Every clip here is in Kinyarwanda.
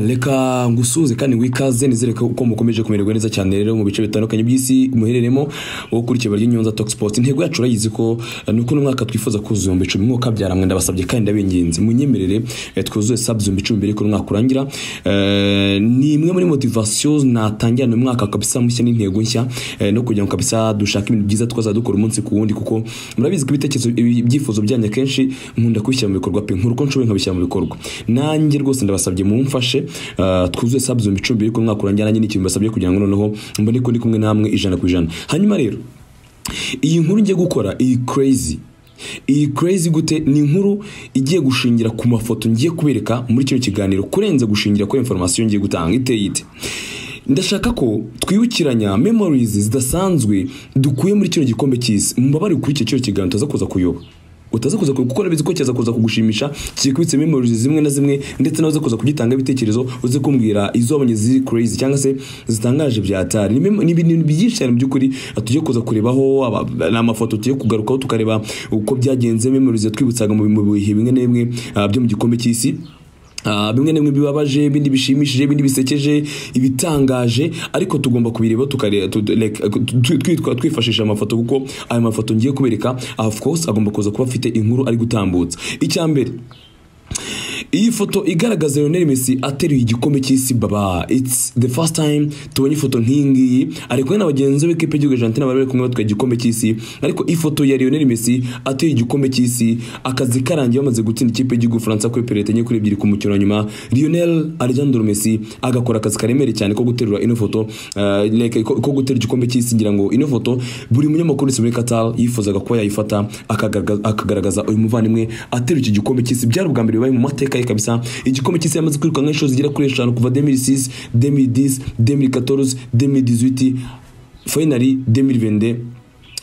reka ngusuhuze kandi wikaze nizere ko ko mukomeje kumererwa neza cyane rero mu bice bitandukanye by'isi muhereremo wowe ukurikiye barya inyunza Talk Sport intego yacu urayizi ko eh, ni uko uno mwaka twifuza kuzuza ibihumbi icumi mwuka byaramwe ndabasabye kandi ndabinginze munyemerere eh, twuzuye subs ibihumbi icumi mbere ko uno mwaka urangira Eh, ni imwe muri motivation natangira uyu mwaka kabisa mushya n'intego nshya eh, no kugira ngo kabisa dushake ibintu byiza twazadukora dukora umunsi ku wundi kuko murabizi ko ibitekerezo ibi- ibyifuzo byanyu akenshi nkunda kubishyira mu bikorwa pe nkuru ko nshoboye nkabishyira mu bikorwa nanjye rwose ndabasabye mumfashe eh, twuzuye subs ibihumbi icumi mbere ko uno mwaka urangira nanjye n'ikintu mbasabye kugira ngo noneho mbone ko ndi kumwe namwe ijana ku ijana hanyuma rero iyi nkuru ngiye gukora iyi crazy iyi crazy gute ni inkuru igiye gushingira ku mafoto ngiye kubereka muri kino kiganiro kurenza gushingira kuri information ngiye gutanga iteye ite ndashaka ko twibukiranya memories zidasanzwe dukuye muri kino gikombe cy'isi mubabare kuri icyo kiganiro utaza kuza kuyoba utaza kuza kuyoba kuko urabizi ko cyaza kuza kugushimisha kikubitse memories zimwe na zimwe ndetse nawe uza kuza kugitanga ibitekerezo uze kumbwira izo wabonye ziri crazy cyangwa se zitangaje bya tari ni mem- ni ibintu byinshi cyane mu by'ukuri tujye kuza kurebaho aba- ni amafoto tujye kugarukaho tukareba uko byagenze memories yatwibutsaga mu bi- mu bihe bimwe na bimwe ah, byo mu gikombe cy'isi Ah, bimwe na bimwe bibabaje ibindi bishimishije ibindi bisekeje ibitangaje ariko tugomba kubireba tukare- tu- tu- like, tu- twitwa- twifashisha amafoto kuko ayo mafoto ngiye kubereka of course agomba kuza kuba afite inkuru ari gutambutsa icya mbere iyi foto igaragaza Lionel Messi ateruye igikombe cy'isi baba it's the first time tubonye ifoto nk'iyi ngiyi ari kumwe na bagenzi be kipe y'igihugu Argentina bari bari kumwe batwaye igikombe cy'isi ariko ifoto ya Lionel Messi ateruye igikombe cy'isi akazi karangiye bamaze gutsinda ikipe y'igihugu Faransa kuri penaliti enye kuri ebyiri ku mukino wa nyuma Lionel Alejandro Messi agakora akazi karemereye cyane ko guterura ino foto eh, like, ko ko guterura igikombe cy'isi ngira ngo ino foto buri munyamakuru wese muri Qatar yifuzaga kuba yayifata akagaragaza- akagaragaza uyu muvandimwe ateruye iki gikombe cy'isi byari ubwa mbere bibaye mu mateka ye kabisa igikombe cy'isi yamaze kwirukanka inshuro zigera kuri eshanu kuva 2006 2010 2014 2018 finally 2022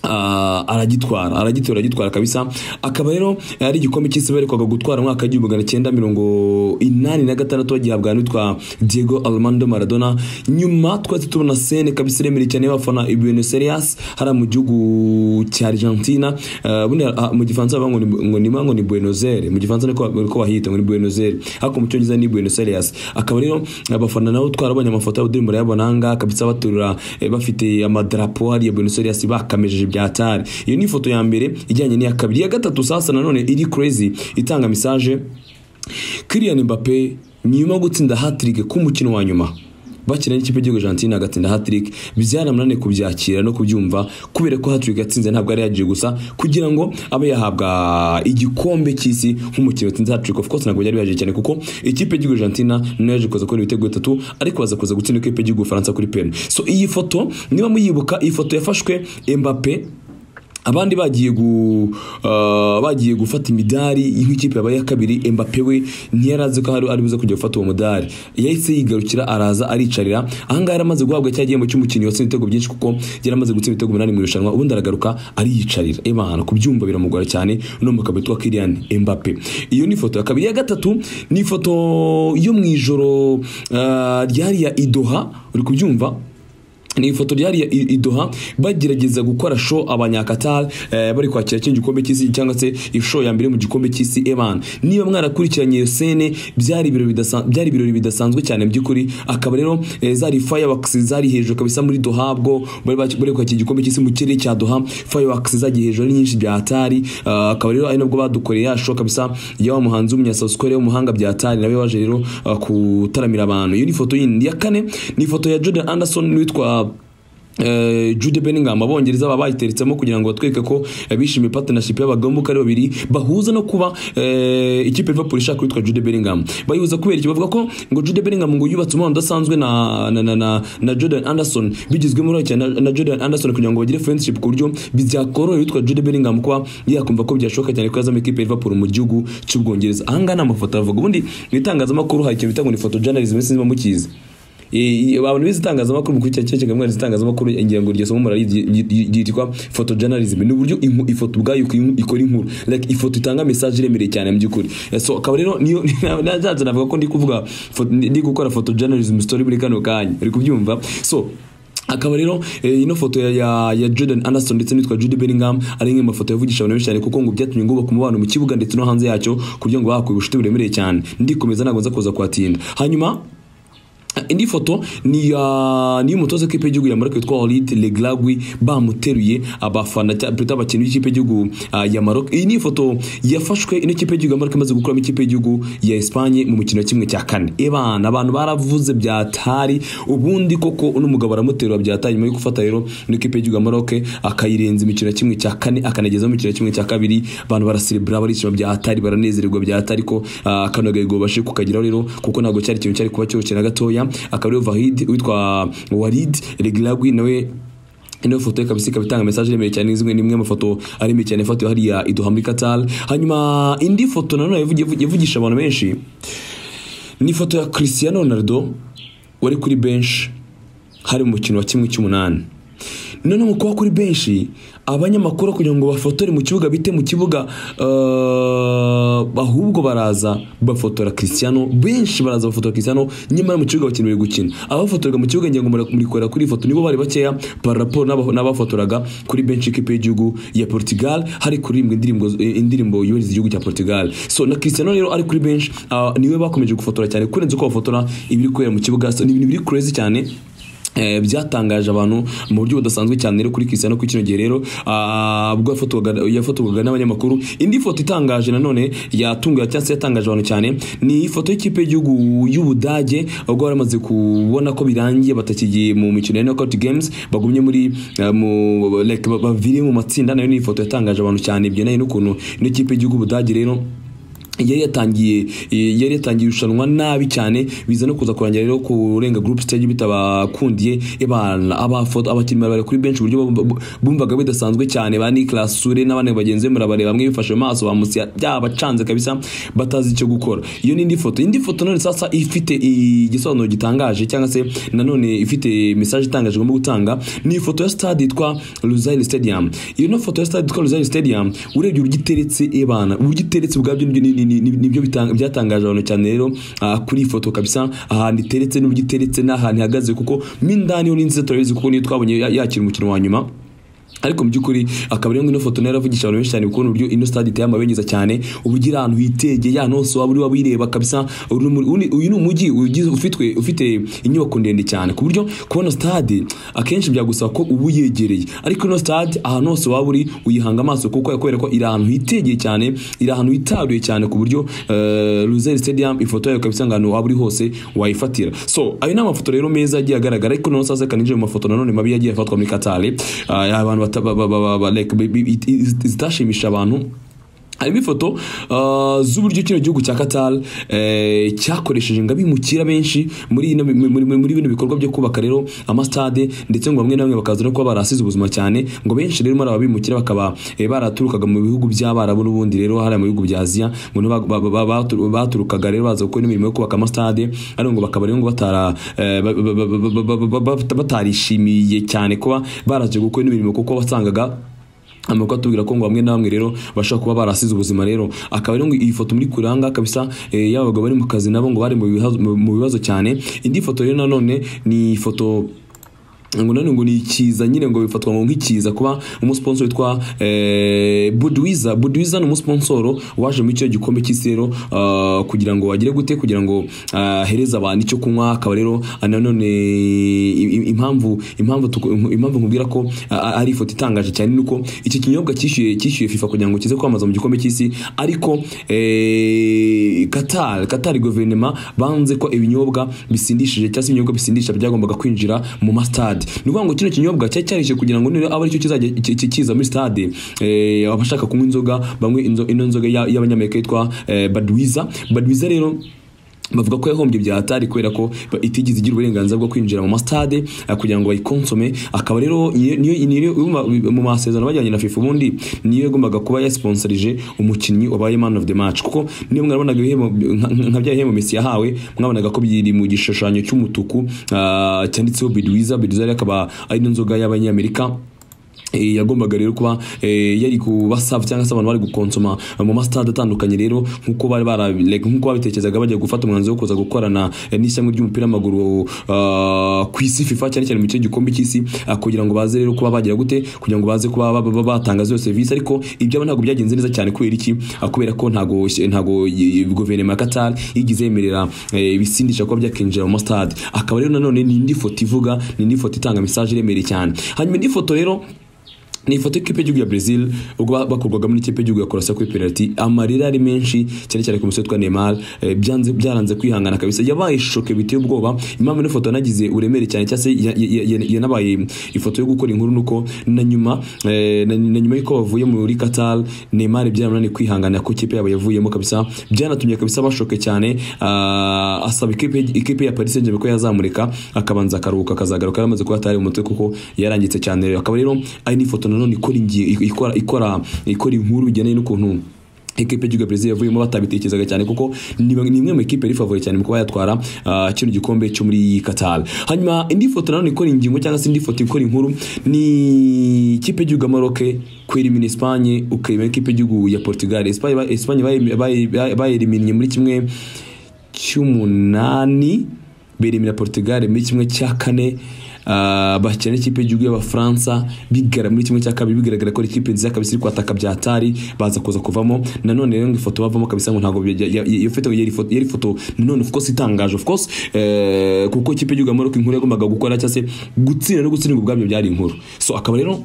Ah, aragitwara aragitora aragitwara kabisa akaba rero ari igikombe cy'isi barekwaga gutwara umwaka w'igihumbi magana cyenda mirongo inani na gatandatu bagihabwa n'utwa diego armando maradona nyuma twahise tubona sene kabisa iremere cyane y'abafana i buenos aires hariya mu gihugu cya argentina Ah, ubundi ah, mu gifaransa bavuga ngo ni- ngo nima ngo ni buenos aires mu gifaransa niko niko bahita ngo ni buenos aires ariko mu cyongereza ni buenos aires akaba rero abafana nabo twarabonye amafoto y'abaduri murayabona aha ngaha kabisa baterura eh, bafite amadarapo hariya buenos aires bakamejeje bya tari iyo ni ifoto ya mbere ijyanye n'iya kabiri iya gatatu sasa nanone iri crazy itanga message Kylian Mbappe nyuma yo gutsinda hat-trick k'umukino wa nyuma bakina n'ikipe y'igihugu Argentina agatsinda hat-trick byaramunaniye kubyakira no kubyumva kubera ko hat-trick yatsinze ntabwo yari yagiye gusa kugira ngo abe yahabwa igikombe cy'isi nk'umukinnyi watsinze hat-trick of course ntabwo byari byaje cyane kuko ikipe y'igihugu Argentina nayo yaje kuza kubona ibitego bitatu ariko baza kuza gutsinda ikipe y'igihugu Faransa kuri pen so iyi foto niba muyibuka iyi foto yafashwe Mbappe abandi bagiye gu ah, bagiye gufata imidari nk'ikipe yabaye iya kabiri Mbappe we ntiyari azi ko hari ari buze kujya gufata uwo mudari yahise yigarukira araza aricarira ahangaha yari amaze guhabwa cya gihembo cy'umukinnyi watsinze ibitego byinshi kuko yari amaze gutsinda ibitego umunani mu irushanwa ubundi aragaruka ariyicarira imana kubyumva biramugora cyane no mu kabeto wa Kylian Mbappe iyo ni ifoto ya kabiri ya gatatu ni ifoto yo mu ijoro ah, ryariya idoha uri kubyumva ni ifoto ryari ya I- idoha bagerageza gukora show abanyakatar eh, bari kwakira kino gikombe cy'isi cyangwa se ishow ya mbere mu gikombe cy'isi eman niba mwarakurikiranye iyo sene byari ibirori bidasa- byari ibirori bidasanzwe cyane mu by'ukuri akaba rero eh, zari fireworks zari hejuru kabisa muri doha bwo bari baki- bari kwakira igikombe cy'isi mu kirere cya doha fireworks zagiye hejuru ari nyinshi bya hatari Ah, akaba rero ari nabwo badukoreye ya show kabisa ya wa muhanzi w'umunyasawusikore w'umuhanga bya hatari nawe waje rero ah, gutaramira abantu iyo ni ifoto yindi ya kane ni ifoto ya jordan anderson witwa eh, Jude Bellingham abongereza baba bayiteretsemo kugira ngo batwereke ko eh, bishimiye partnership y'abagombuka ari babiri bahuza no kuba eh, ikipe ya Liverpool ishaka witwa Jude Bellingham bayihuza kubera iki bavuga ko ngo Jude Bellingham ngo yubatse umubano udasanzwe na na, na, na na Jordan Anderson bigizwemo uruhare cyane na, na Jordan Anderson kugira ngo bagire friendship ku buryo byakorohera witwa Jude Bellingham kuba yakumva ko byashoboka cyane ko yazamo ikipe ya Liverpool mu gihugu cy'Ubwongereza ahangaha ni amafoto avuga ubundi mu itangazamakuru hari ikintu bita ngo ni photo journalism sinzi niba mukizi Eh, eh, abantu bize itangazamakuru mu kurikira kino kiganiro itangazamakuru ngira ngo iryo somo murarizi- ry- ry- ryitwa photojournalism ni uburyo inku- ifoto ubwayo iku- ikora inkuru like ifoto itanga message iremereye cyane mu by'ukuri Eh, so akaba rero niyo nazaza navuga ko ndi kuvuga photo- ndi gukora photojournalism story muri kano kanya uri kubyumva so akaba rero eh, ino foto ya, ya, ya Jordan Anderson ndetse n'itwa Jude Bellingham ari imwe mu mafoto yavugisha abantu benshi cyane kuko ngo byatumye ngubaka umubano mu kibuga ndetse no hanze yacyo kugira ngo bahakuye ubucuti buremereye cyane ndikomeza ntabwo nza kuza kuhatinda hanyuma indi foto ni ya ni umutoza w'ikipe y'igihugu ya Maroc witwa Walid Leglagui bamuteruye abafana cya- perezida abakinnyi b'ikipe y'igihugu ah, ya Maroc iyi ni ifoto yafashwe n'ikipe y'igihugu ya Maroc imaze gukuramo ikipe y'igihugu ya Espagne mu mukino wa kimwe cya kane ebana abantu baravuze byatari ubundi koko uno mugabo aramuterura byatari nyuma yo gufata rero n'ikipe y'igihugu ya Maroc akayirenza imikino ya kimwe cya kane akanagezaho imikino ya kimwe cya kabiri abantu baraserebura barishima byatari baranezererwa byatari ko ah, kano gahigo babashije kukageraho rero kuko ntabwo cyari ikintu cyari kuba cyoroshye na gatoya akaba ariyo vahid witwa walid reglagui nawe ino foto ye kabisa ikaba itanga mesaje iremeye cyane zimwe n'imwe mu mafoto aremeye cyane yafatiwe hariya i Doha muri Qatar hanyuma indi foto nanone yavugi- yavugi- yavugisha abantu benshi ni ifoto ya Cristiano Ronaldo wari kuri bench hari mu mukino wa kimwe cy'umunani none mu kuba kuri benshi abanyamakuru kugira ngo bafotore mu kibuga bite mu kibuga eh, ahubwo baraza bafotora Cristiano benshi baraza bafotora Cristiano nyamara mu kibuga abakinnyi bari gukina abafotoraga mu kibuga ngira ngo muri- muri kurera kuri iyi foto nibo bari bakeya par rapport n'aba- n'abafotoraga kuri benshi ikipe y'igihugu ya Portugal hari kuririmbwa indirimbo indirimbo yubahiriza igihugu cya Portugal so na Cristiano rero ari kuri benshi ah, niwe bakomeje gufotora cyane kurenza uko bafotora ibiri kubera mu kibuga so, ni ibintu biri crazy cyane Eh, byatangaje abantu mu buryo budasanzwe cyane rero kuri Cristiano kuri kino gihe rero ah, ubwo yafotorwaga- yafotorwaga n'abanyamakuru indi foto itangaje nanone yatunguye cyangwa se yatangaje abantu cyane ni ifoto y'ikipe y'igihugu y'Ubudage ubwo bari bamaze kubona ko birangiye batakigiye mu mikino ya knockout games bagumye muri eh, mu like ba- baviriye mu matsinda nayo ni ifoto yatangaje abantu cyane byenaye n'ukuntu ino kipe y'igihugu y'Ubudage rero yari yatangiye eh, yari yatangiye irushanwa nabi cyane biza no kuza kurangira rero kurenga group stage bitabakundiye ibana abafoto abakinnyi bari kuri benshi uburyo bumva- bu- bumvaga bidasanzwe cyane ba Nicolas Sure n'abandi bagenzi be murabareba bamwe bifashe mu maso bamusiya byabacanze kabisa batazi icyo gukora iyo ni indi foto indi foto none sasa ifite igisobanuro gitangaje cyangwa se nanone ifite message itangaje igomba gutanga ni ifoto ya stade yitwa Lusail Stadium iyo no foto ya stade yitwa Lusail Stadium urebye uburyo iteretse ebana uburyo iteretse ubwabyo nibyo- ni- ni- ni- ni- nibyo bitang- byatangaje abantu cyane rero ah, kuri iyi foto kabisa ahantu iteretse n'uburyo iteretse n'ahantu ihagaze kuko mo indani yo ni nziza turabizi kuko niyo twabonye ya- yakira umukino wa nyuma ariko mu by'ukuri akaba rero ino foto nayo yaravugisha abantu benshi cyane kuko ni uburyo ino stade iteye amabengeza cyane uburyo iri ahantu hitegeye ahantu hose waba uri wabireba kabisa uri muri- uni- uyu ni umujyi ugize- ufitwe- ufite inyubako ndende cyane ku buryo kubona stade akenshi byagusaba ko uba uyegereye ariko ino stade ahantu hose waba uri uyihanga amaso kuko yakwereka ko iri ahantu hitegeye cyane iri ahantu hitaruye cyane ku buryo Luzeri Stadium ifoto yayo kabisa ngo ahantu waba uri hose wayifatira so ayo ni amafoto rero meza agiye agaragara ariko noneho sasa kaninjira mu mafoto nanone mabi yagiye afatwa muri Katari Ah, abantu bata- ba- ba- ba- ba- like, bi- bi- it- it- zitashimisha abantu harimo ifoto ah, z'uburyo kino gihugu cya Qatar eh, cyakoresheje ngo abimukira benshi muri ino- muri- muri muri bino bikorwa byo kubaka rero amastade ndetse ngo bamwe na bamwe bakaza no kuba barasize ubuzima cyane ngo benshi rero muri aba bimukira bakaba eh, baraturukaga mu bihugu by'abarabu n'ubundi rero hariya mu bihugu bya Aziya ngo nibo ba- ba- ba- batu- baturukaga rero baza gukora imirimo yo kubaka amastade ari ngo bakaba rero ngo batara eh, ba- ba- ba- ba- ba- ba- ba- ba- batarishimiye cyane kuba baraje gukora ino mirimo kuko wasangaga amakuru atubwira ko ngo bamwe na bamwe rero bashobora kuba barasize ubuzima rero akaba rero ngo iyi foto muri kuranga kabisa eh, yaba abagabo bari mu kazi nabo ngo bari mu bihazo- mu- mu bibazo cyane indi foto rero nanone ni ifoto ngo nanone ngo ni ikiza nyine ngo bifatwa ngo nk'ikiza kuba umusponsor witwa eh, Budwiza Budwiza ni umusponsor waje muri icyo gikombe cy'isi rero ah, kugira ngo agire gute kugira ngo ahereze abantu icyo kunywa akaba rero ah, nanone i- i- impamvu impamvu tuku- impamvu nkubwira ko ah, ari ifoto itangaje cyane ni uko iki kinyobwa cyishyuye cyishyuye FIFA kugira ngo kize kwamamaza mu gikombe cy'isi ariko eh, Qatar Qatar guverinoma banze ko ibinyobwa bisindishije cyangwa se ibinyobwa bisindisha byagombaga kwinjira mu mastade ni ukuvuga ngo kino kinyobwa cyari cyarishe kugira ngo niba aba aricyo kizajya ki- ki- kiza muri stade eh, abashaka kunywa inzoga bamwe inzo- ino nzoga ya- y'abanyamerika yitwa eh, Budweiser Budweiser rero bavuga ko yahombye bya hatari kubera ko ba- itigeze igira uburenganzira bwo kwinjira mu masitade eh, kugira ngo bayikonsome akaba rero niyo- niyo- niyo- niyo- mu masezerano bajyanye na FIFA ubundi niyo yagombaga kuba yasponsorije umukinnyi wabaye man of the match kuko niyo mwarabonaga ibihembo nka- nka nka bya bihembo Messi yahawe mwabonaga ko biri mu gishushanyo cy'umutuku ah, cyanditseho Budweiser Budweiser akaba ari n'inzoga y'abanyamerika Eh, yagombaga rero kuba eh, yari kubasava cyangwa se abantu bari gukonsoma eh, mu masitade atandukanye rero nk'uko bari bara like, nk'uko babitekerezaga bagiye gufata umwanzuro wo kuza gukorana eh, n'ishyamba ry'umupira w'amaguru ah, ku isi FIFA cyane cyane mu gice gikombe cy'isi ah, kugira ngo baze rero kuba bagira gute kugira ngo baze kuba ba- ba- batanga zose serivisi ariko ibyo ntabwo byagenze neza cyane kubera iki Ah, kubera ko ntago ntago y- guverinoma ya Qatar yigize yemerera eh, ibisindisha kuba byakinjira mu masitade akaba rero nanone ni indi foto ivuga ni indi foto itanga message iremereye cyane hanyuma indi foto rero ni ifoto y'ikipe y'igihugu ya Brazil ubwo ba- bakurwagamo n'ikipe y'igihugu ya Croatia kuri penalty amarira ari menshi cyane cyane ku musore witwa Neymar eh, byanze byaranze kwihangana kabisa yabaye shoke biteye ubwoba impamvu ino foto yanagize uremere cyane cyangwa se ya- ya- ya- yanabaye ifoto yo gukora inkuru nuko na nyuma eh, na na nyuma y'uko bavuye muri Qatar Neymar byarananiye kwihangana ko ikipe yabo yavuyemo kabisa byanatumye kabisa bashoke cyane ah, asaba ikipe ikipe ya Paris Saint-Germain ko yazamurika akabanza akaruhuka akazagaruka yamaze kuba atari mu mutwe kuko yarangitse cyane rero akaba rero ari n'ifoto nanone ikora ingi- ikora ikora ikora inkuru bijyanye n'ukuntu ekipe y'igihugu ya Brazil yavuyemo batabitekerezaga cyane kuko ni bamwe- ni imwe mu ekipe yari favori cyane mu kuba yatwara ah, kino gikombe cyo muri Qatar hanyuma indi foto nanone ikora ingingo cyangwa se indi foto ikora inkuru ni ikipe y'igihugu ya Maroc kwerimina Espagne ukayimena ikipe y'igihugu ya Portugal Espagne ba- Espagne bayi- bayi- bayeriminye muri kimwe cy'umunani berimira Portugal muri kimwe cya kane ah, bakina n'ikipe y'igihugu y'abafaransa bigara muri kimwe cya kabiri bigaragara ko ari ikipe nziza kabisa iri kwataka bya atari baza kuza kuvamo nanone rero ngo ifoto bavamo kabisa ngo ntabwo bijya- ya- ya- iyo foto yari ifoto yari ifoto nanone of course itangaje of course eh, kuko ikipe y'igihugu ya Maroc inkuru yagombaga gukora cyangwa se gutsinda no gutsindwa ubwabyo byari inkuru so akaba rero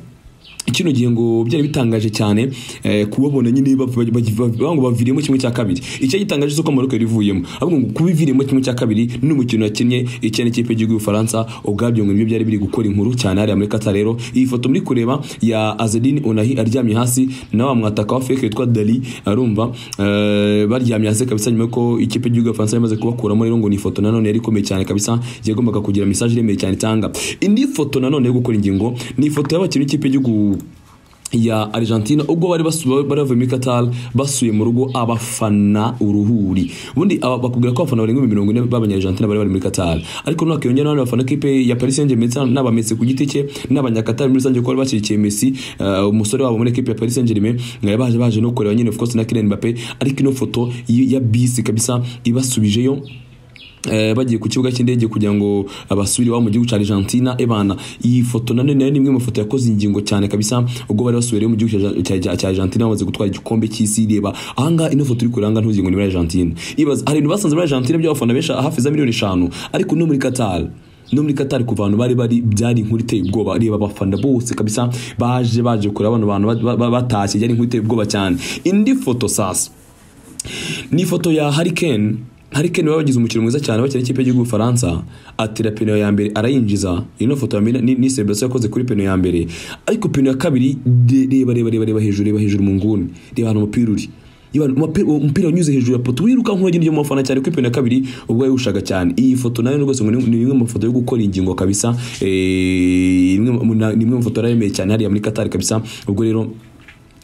kino gihe ngo byari bitangaje cyane eh, kubabona nyine bava- bagi- bavuga ngo baviriyemo kimwe cya kabiri icyo gitangaje uko Maroc yari ivuyemo ahubwo ngo kuba iviriyemo kimwe cya kabiri n'umukino yakinnye icyane ikipe y'igihugu y'Ufaransa ubwabyo ngo nibyo byari biri gukora inkuru cyane hariya muri Qatar rero iyi foto muri kureba ya Azedine Onahi aryamye hasi na wa mwataka wa fake witwa Dali arumva eh, baryamye hasi kabisa nyuma ko ikipe y'igihugu y'Ufaransa yamaze kubakuramo rero ngo ni ifoto nanone yari ikomeye cyane kabisa yagombaga kugira message iremeye cyane itanga indi foto nanone yo gukora ingingo ni ifoto y'abakinnyi b'ikipe y'igihugu ya Argentina ubwo bari basu- bari bavuye muri Qatar basuye mu rugo abafana uruhuri ubundi aba- bakubwira ko abafana barenga ibihumbi mirongo ine b'abanya Argentina bari bari muri Qatar ariko none hakiyongera n'abandi bafana kipe ya Paris Saint-Germain cyangwa n'aba Messi ku giti cye n'abanya Qatar muri rusange ko bari bashyigikiye Messi eh, umusore wabo muri equipe ya Paris Saint-Germain eh, baje baje no kureba nyine of course na Kylian Mbappe ariko ino foto y- ya bisi kabisa ibasubijeyo Eh, bagiye ku kibuga cy'indege kugira ngo abasubire iwabo mu gihugu cya Argentina ebana iyi foto nanone nayo ni imwe mu mafoto yakoze ingingo cyane kabisa ubwo bari basubiye mu gihugu cya- cya cya- cya Argentina bamaze gutwara igikombe cy'isi reba ahangaha ino foto iri kuranga ntuzi ngo ni muri Argentina ibaza hari ibintu basanze muri Argentina by'abafana benshi hafi za miliyoni eshanu ariko no muri Qatar no muri Qatar ku bantu bari bari byari inkuru iteye ubwoba reba abafana bose kabisa baje baje kureba bano bantu ba- ba- batashye byari inkuru iteye ubwoba cyane indi foto sasa ni ifoto ya Hurricane Hurricane baba bagize umukino mwiza cyane bakina ikipe y'igihugu Faransa atera peno ya mbere arayinjiza iyi no foto ya mbere ni, ni celebration yakoze kuri peno ya mbere ariko peno ya kabiri de- reba reba reba reba hejuru reba hejuru mu nguni reba ahantu umupira uri Iba- umupira- umupira unyuze hejuru ya poto wiruka nk'uwagira mu bafana cyane kuri peno ya kabiri ubwo yawushaka cyane iyi foto nayo rwose ngo ni ni imwe mu mafoto yo gukora ingingo kabisa eh, imwe mu- na- ni imwe mu mafoto yarayemeye cyane hariya muri Qatar kabisa ubwo rero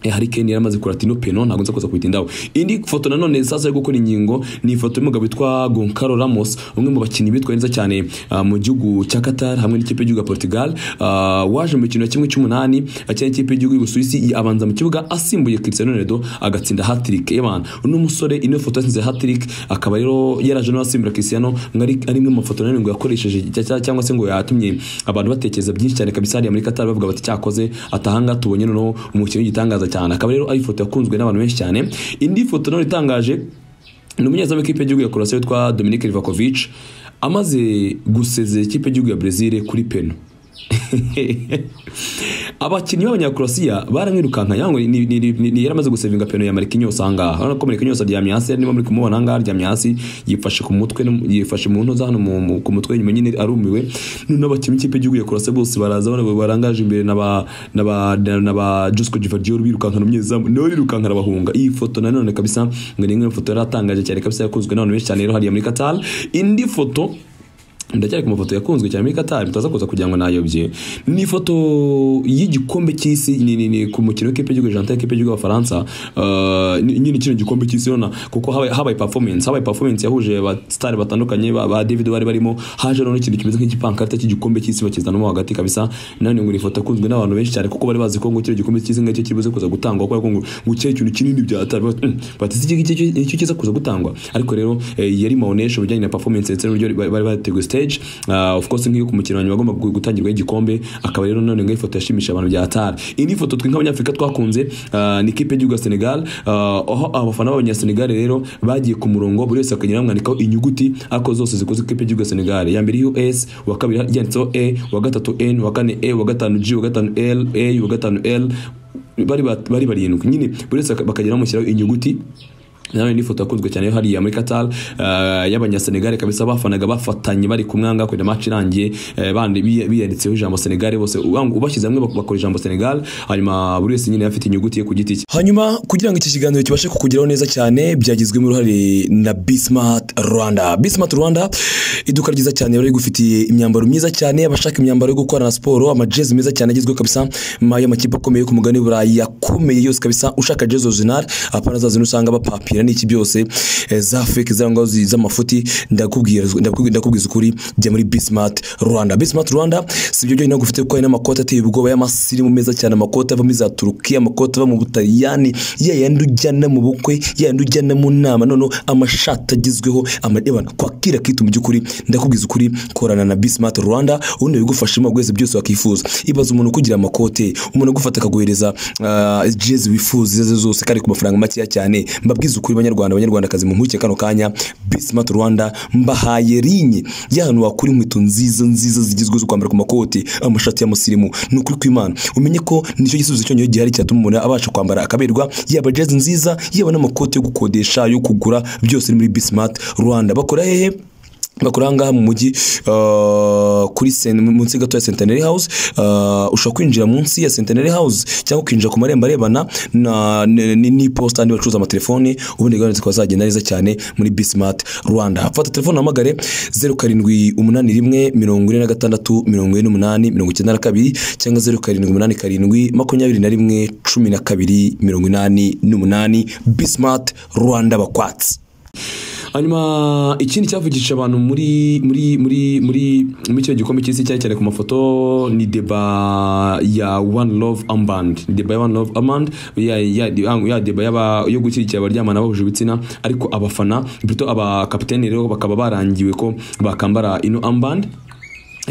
Eh, Harry Kane yaramaze kurata ino peno ntabwo nza kuza kuyitindaho indi foto nanone sasa yo gukora inkingo ni ifoto y'umugabo witwa Goncalo Ramos umwe mu bakinnyi bitwaye neza cyane ah, mu gihugu cya Qatar hamwe n'ikipe y'igihugu ya Portugal Ah, waje mu mikino ya kimwe cy'umunani akina ikipe y'igihugu y'Ubusuwisi abanza mu kibuga asimbuye Cristiano Ronaldo agatsinda hat-trick y'abantu uno musore ino foto yasinze hat-trick akaba rero yaraje no asimbura Cristiano ngo ari ari imwe mu mafoto nanone ngo yakoresheje cya- cya- cyangwa se ngo yatumye abantu batekereza byinshi cyane kabisa hariya muri Qatar bavuga bati cyakoze atahanga tubonye noneho umukino w'igitangaza cyane akaba rero ari ifoto yakunzwe n'abantu benshi cyane indi foto nayo itangaje ni umunyezamu w'ikipe y'igihugu ya Croatia witwa Dominik Livakovic amaze gusezera ikipe y'igihugu ya Brazil kuri peno abakinnyi b'abanyakurasiya baramwirukanka yango ni, ni, ni, ni yaramaze gusevinga peno ya Marquinhos ahangaha urabona ko Marquinhos aryamye hasi niba muri kumubona ahangaha aryamye hasi yifashe ku mutwe no- yifashe mu ntoza hano mu- mu- ku mutwe inyuma nyine arumiwe none abakinnyi b'ikipe y'igihugu ya Croatia bose baraza bana barangaje imbere na ba na ba na- na ba Josko Gvardiol birukankana umunyezamu nawe rirukankana arabahunga iyi foto nanone kabisa ngo ni imwe mu foto yaratangaje cyane kabisa yakunzwe n'abantu benshi cyane rero hariya muri Qatar indi foto ndacyari ku mafoto yakunzwe cyane muri Qatar mutaza kuza kugira ngo nayobye ni ifoto y'igikombe cy'isi ni- ni- ni ku mukino w'ikipe y'igihugu Argentina ikipe y'igihugu y'abafaransa eh, ni- nyine kino gikombe cy'isi urabona kuko habaye habaye performance habaye performance yahuje ba star batandukanye ba, ba David bari barimo haje noneho ikintu kimeze nk'igipankarite cy'igikombe cy'isi bakizanamo hagati kabisa nani ngo ni ifoto yakunzwe n'abantu benshi cyane kuko bari bazi ko ngo kino gikombe cy'isi ngacyo kibuze kuza gutangwa kubera ko ngo ngo kiriya kintu kinini byatari batisi icyo kiza kuza gutangwa ariko rero eh, yari maonesho bijyanye na performance ndetse n'uburyo bari bari bateguye stage Ah, of course nk'iyo ku mukino wa nyuma agomba gutangirwa igikombe akaba rero none ngo ifoto yashimisha abantu bya Qatar iyi ni ifoto twe nk'abanyafurika twakunze ah, ni ikipe y'igihugu ya Senegal Ah, aho abafana b'abanyasenegal rero bagiye ku murongo buri wese akagenda bamwandikaho inyuguti ariko zose zikoze ikipe y'igihugu ya Senegal iya mbere iriho S uwa kabiri yanditseho E uwa gatatu N uwa kane E uwa gatanu G uwa gatanu L A uwa gatanu L bari bat- bari barindwi nyine buri wese bakagenda bamushyiraho inyuguti nawe ni ifoto yakunzwe cyane yo hariya muri Qatar ah, y'abanyasenegal kabisa bafanaga bafatanye bari kumwanga kugeza match irangiye eh, bandi biya- biyanditseho ijambo Senegal bose ubang- ubashyize hamwe bak- bakora ijambo Senegal hanyuma buri wese nyine afite inyuguti ye ku giti cye hanyuma kugira ngo iki kiganiro kibashe kukugeraho neza cyane byagizwemo uruhare na Bismart Rwanda Bismart Rwanda iduka ryiza cyane bari rigufitiye imyambaro myiza cyane abashaka imyambaro yo gukorana siporo amajezi meza cyane agezweho kabisa ma- y'amakipe akomeye yo ku mugani w'Uburayi yakomeye yose kabisa ushaka jezi original apana zazino usanga bapapira n'iki byose eh, za fake zangwa z'amafuti ndakubwira ndakubwira- ndakubwiza ukuri jya muri Bismart Rwanda Bismart Rwanda si ibyo byonyine gufite kuko hari n'amakoti ateye ubwoba y'amasirimu meza cyane amakoti ava muri za Turukiya amakoti ava mu Butaliyani ya yandi ujyana mu bukwe ya yandi ujyana mu nama noneho amashati agezweho amadebana kwakira kitu mu by'ukuri ndakubwiza ukuri korana na Bismart Rwanda ubundi bigufashamo bwese byose wakifuza ibaza umuntu kugira amakote umuntu agufata akaguhereza ah, jezi wifuza izo ari zo zose kari ku mafaranga makeya cyane mbabwiza ukuri banyarwanda abanyarwandakazi mu nkurikije kano kanya Bismart Rwanda mbahaye rinye y'ahantu wakura inkweto nziza nziza zigezweho zo kwambara ku makoti amashati y'amusirimu ni ukuri kw'Imana umenye ko nicyo gisubizo cyonyine gihari cyatuma umuntu abasha kwambara akaberwa yaba jezi nziza yaba n'amakoti yo gukodesha yo kugura byose ni muri Bismart Rwanda bakora hehe bakora ahangaha mu mujyi uh, kuri sen- munsi gato ya Centenary House uh, ushobora kwinjira munsi ya Centenary House cyangwa ukinjira ku marembo arebana na n- n- n'iposita andi bacuruza amatelefoni ubundi gahunda zikaba zagenda neza cyane muri Bismart Rwanda fata telefone uhamagare 0781 46 48 92 cyangwa 0787 21 12 88 Bismart Rwanda bakwatsi hanyuma ikindi cyavugisha abantu muri muri muri muri muri kino gikombe cy'isi cyane cyane ku mafoto ni deba ya one love armband ni deba ya one love armband ya, ya, ya deba y'aba- yo gushyigikira abaryamana bahuje ibitsina ariko abafana plutôt abakapiteni rero bakaba barangiwe ko bakambara ino armband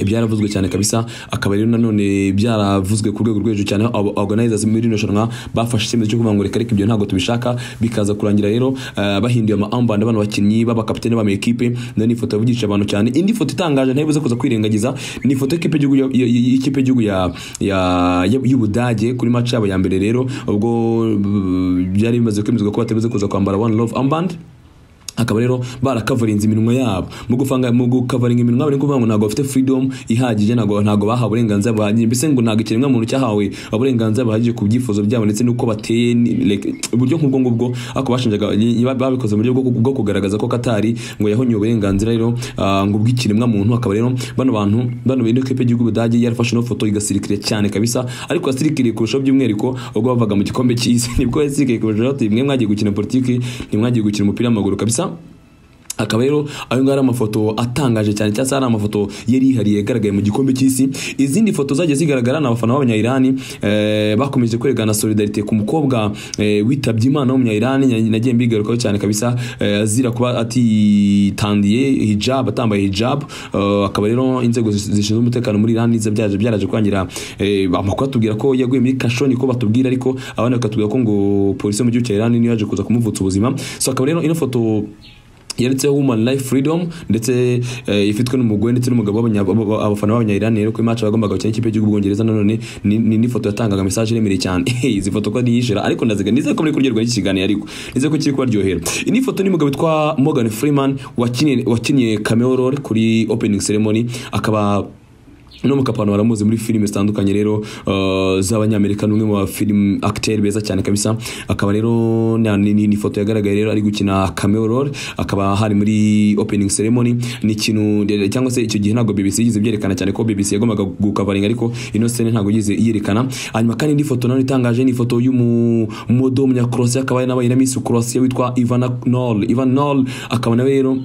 byaravuzwe cyane kabisa akaba rero nanone byaravuzwe ku rwego rwo hejuru cyane aho organizers muri rino shanwa bafashe icyemezo cyo kuvuga ngo reka reka ibyo ntabwo tubishaka bikaza kurangira rero eh, bahinduye amaamband abantu bakinnyi b'abakapitene b'ama ekipe nayo ni ifoto yavugisha abantu cyane indi foto itangaje ntayibuze kuza kwirengagiza ni ifoto y'ikipe y'igihugu ya- ya- ya- y'ikipe y'igihugu ya- ya- ya- y'ubudage kuri match yabo ya mbere rero ubwo mm, byari bimaze kwemezwa ko batabuze kuza kwambara one love armband akaba rero barakavarinze iminwa yabo mu gufanga mu gukavaringa iminwa bari kuvuga ngo ntabwo bafite freedom ihagije ntabwo ntabwo bahawe uburenganzira buhagije mbese ngo ntabwo ikiremwa muntu cyahawe uburenganzira buhagije ku byifuzo byabo ndetse n'uko bateye ni- like, uburyo nk'ubwo ngubwo ariko bashinjaga ni- ba- babikoze mu buryo bwo bwo kugaragaza ko Katari ngo yahonye uburenganzira rero ah, ngo bw'ikiremwa muntu akaba rero bano bantu bano bino kipe y'igihugu budage yarafashe no foto igasirikire cyane kabisa ariko yasirikiriye kurushaho by'umwihariko ubwo bavaga mu gikombe cy'isi nibwo yasirikiriye kurushaho ati mwe mwagiye gukina politiki ntimwagiye gukina umupira w'amaguru kabisa akaba rero ayo ngayo ari amafoto atangaje cyane cyangwa se ari amafoto yari yihariye yagaragaye mu gikombe cy'isi izindi foto zagiye zigaragara ni abafana b'abanyayirani eh, bakomeje kwerekana solidarite ku mukobwa eh, witabye imana w'umunyayirani nagiye mbigarukaho cyane kabisa eh, azira kuba atitandiye hijab atambaye hijab eh, akaba rero inzego zis- zishinzwe umutekano muri Iran nizo byaje byaraje kwangira eh, amakuru atubwira ko yaguye muri kasho niko batubwira ariko abandi bakatubwira ko ngo polisi yo mu gihugu cya Iran niyo yaje kuza kumuvutsa ubuzima so akaba rero ino foto yanditseho woman life freedom ndetse eh, ifitwe n'umugore ndetse n'umugabo w'abanya- b'aba- abafana b'abanyayirani rero kuri match bagombaga gukina ikipe y'igihugu bwongereza nanone ni- ni n'ifoto yatangaga message iremereye cyane izi foto ko yishira ariko ndaziga nizere ko muri kuryoherwa n'iki kiganiro ariko nizere ko kiri kubaryohera iyi ni ifoto n'umugabo witwa Morgan Freeman wakinnye wakinnye cameo role kuri opening ceremony akaba no mukapano baramuzi muri filime zitandukanye rero uh, z'abanyamerika n'umwe mu film acteur beza cyane kabisa akaba rero na- ni ni- ni ifoto yagaragaye rero ari gukina cameo role akaba hari muri opening ceremony ni ikintu cyangwa se icyo gihe ntabwo BBC yigize byerekana cyane ko BBC yagombaga gukavaringa ariko ino scene ntabwo yize yerekana hanyuma kandi indi foto nayo itangaje ni ifoto y'umumodo w'umunyakroatia akaba ari nabaye na Miss Croatia witwa Ivana Knoll Ivan Knoll akaba nawe rero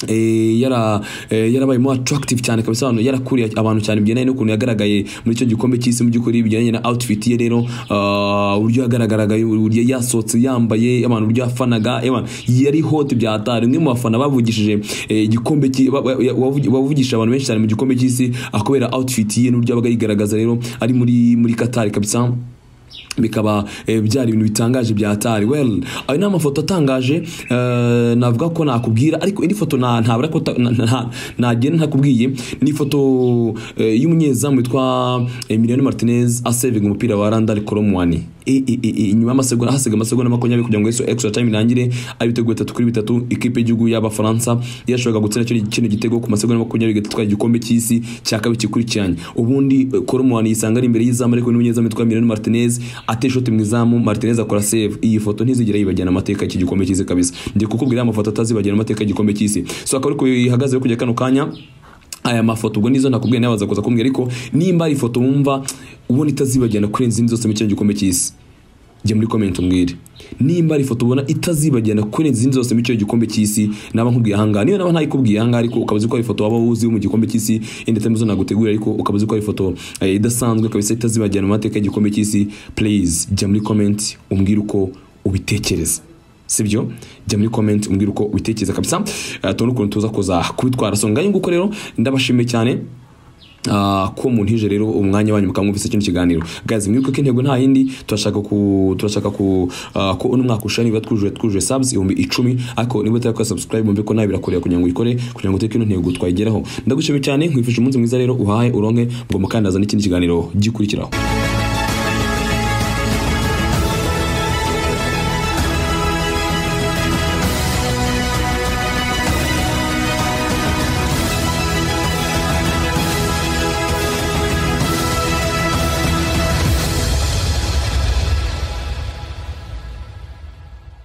Eh, yara eh, yarabayemo attractive cyane kabisa hano yarakuriye abantu cyane bigendanye n'ukuntu yagaragaye muri icyo gikombe cy'isi mu by'ukuri bigendanye na outfit ye rero ah, uburyo yagaragaraga uburyo yasohotse yambaye abantu uburyo yafanaga eh, man, yari hot bya hatari umwe mu bafana bavugishije eh, igikombe cy'i- ba- ba- wavugi- bavugishije abantu benshi cyane mu gikombe cy'isi akubera outfit ye n'uburyo yabaga yigaragaza rero ari muri muri Qatar kabisa bikaba eh, byari ibintu bitangaje bya hatari well ayo ni amafoto atangaje eh, navuga ko nakubwira ariko indi foto na- ntabura ko ta- na- na- nagenda ntakubwiye ni ifoto eh, y'umunyezamu witwa Emiliano Martinez asevinga umupira wa Randall Colomwani inyuma y'amasegonda hasiga amasegonda makumyabiri kugira ngo yesu extra time irangire ari ibitego bitatu kuri bitatu ikipe y'igihugu y'abafaransa yashoboraga gutsinda kino- kino gitego ku masegonda makumyabiri gatatu twari igikombe cy'isi cya kabiri gikurikiranye ubundi eh, Colomwani yisanga ari imbere y'izamu ariko n'umunyezamu witwa Emiliano Martinez ateye ishoti mu izamu Martinez akora save iyi foto ntizigera yibagirana amateka y'iki gikombe cy'isi kabisa ndi kukubwira amafoto atazibagirana amateka y'igikombe cy'isi so akaba ariko ihagaze kujya kano kanya aya mafoto ubwo nizo nakubwiye nawe kuza kumbwira ariko nimba ari ifoto wumva ubona itazibagirana kurenza izindi zose mu kino gikombe cy'isi jya muri comment umbwire nimba ari ifoto ubona itazibagirana kurenza izindi zose mu cyo gikombe cy'isi naba nkubwiye ahangaha niyo naba ntayikubwiye ahangaha ariko ukaba uzi ko ari ifoto waba uzi yo mu gikombe cy'isi yenda atari zo nagutegurira ariko ukaba uzi ko ari ifoto eh, idasanzwe kabisa itazibagirana mu mateka y'igikombe cy'isi please jya muri comment umbwire uko ubitekereza sibyo jya muri comment umbwire uko ubitekereza kabisa Eh, tubone ukuntu tuza kuza kubitwara so ngayo nguko rero ndabashimiye cyane Ah, ko muntije rero umwanya wanyu mukamwumvise kino kiganiro guys mwibuke ko intego nta yindi turashaka ku turashaka ku ah, ko uno mwaka ushani biba twujuje twujuje subs ibihumbi icumi ariko niba utari kwa subscribe mumve ko nawe birakureba kugira ngo uyikore kugira ngo uteke ino ntego twayigeraho ndagushimiye cyane nkwifuje umunsi mwiza rero uhaye uronke ngo mukandazane n'ikindi kiganiro gikurikiraho